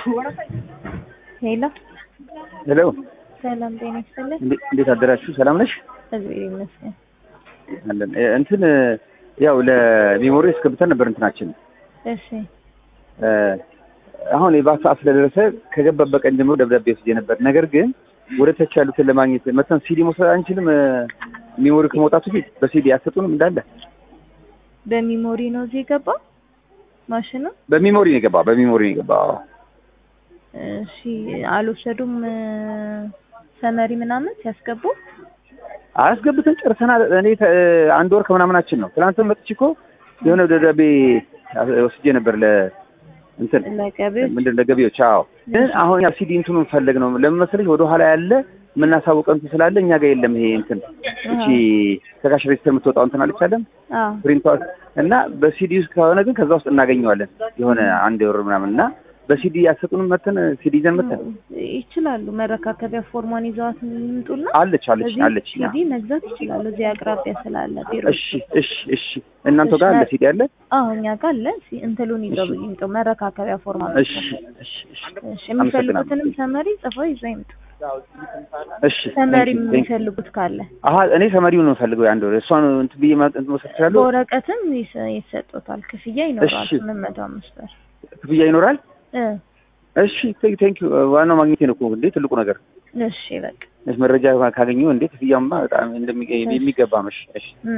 ሄሎ ሄሎ ሰላም ጤና ይስጥልን። እንዴ- እንዴት አደራችሁ? ሰላም ነሽ? እግዚአብሔር ይመስገን። አለን እ፣ እንትን ያው ለሜሞሪ እስከብተን ነበር እንትናችን እሺ እ፣ አሁን የባሰ ሰዓት ስለደረሰ ከገባበት ቀን ጀምሮ ደብዳቤ ወስጄ ነበር። ነገር ግን ወደ ተች ያሉትን ለማግኘት መተን ሲዲ መውሰድ አንችልም። እ፣ ሜሞሪ ከመውጣቱ ፊት በሲዲ አሰጡንም እንዳለ በሚሞሪ ነው እዚህ የገባው ማሽኑ። በሜሞሪ ነው የገባ በሜሞሪ ነው የገባ። አዎ። እሺ አልወሰዱም እ፣ ሰመሪ ምናምን ሲያስገቡ አያስገብተን ጨርሰናል። እኔ ተ- አንድ ወር ከምናምናችን ነው። ትናንትም መጥቼ እኮ የሆነ ደብዳቤ ወስጄ ነበር ለ እንትን ለገቢዎች ምንድን ለገቢዎች። አዎ ግን አሁን ያ ሲዲ እንትኑን ፈለግ ነው ለምን መሰለሽ ወደ ኋላ ያለ የምናሳውቀው እንትን ስላለ እኛ ጋር የለም። ይሄ እንትን እቺ ከካሽ ሬጅስተር የምትወጣው እንትን አልቻለም አዎ ፕሪንቷ እና በሲዲ ውስጥ ከሆነ ግን ከዛ ውስጥ እናገኘዋለን የሆነ አንድ ወር ምናምን እና በሲዲ ያሰጡንም መተን ሲዲ ይዘን መተን ይችላሉ። መረካከቢያ ፎርሟን ይዘዋት ይምጡና አለች አለች እዚህ አለች እኛ ሲዲ መግዛት ይችላሉ። እዚህ አቅራቢያ ስላለ ቢሮ። እሺ እሺ እሺ እናንተ ጋር አለ ሲዲ አለ አዎ እኛ ጋር አለ። ሲ- እንትሉን ይዘው ይምጡ። መረካከቢያ ፎርሟን እሺ እሺ እሺ እሺ የሚፈልጉትንም ሰመሪ ጽፈው ይዘው ይምጡ። እሺ ሰመሪ thank you, thank you። የሚፈልጉት ካለ አሀ እኔ ሰመሪውን ነው የምፈልገው የአንድ ወር እሷን እንትን ብዬ ማ- እንትን መውሰድ እችላለሁ በወረቀትም ይሰ- ይሰጡታል። ክፍያ ይኖራል። እሺ። ስምንት መቶ አምስት ብር ክፍያ ይኖራል እ እሺ ቴንክ ዩ ዋናው ማግኘቴ ነው እኮ እንዴ ትልቁ ነገር እሺ በቃ መረጃ ካገኘሁ እንዴ ክፍያማ በጣም እንደሚ- የሚገባ መሽ እሺ እ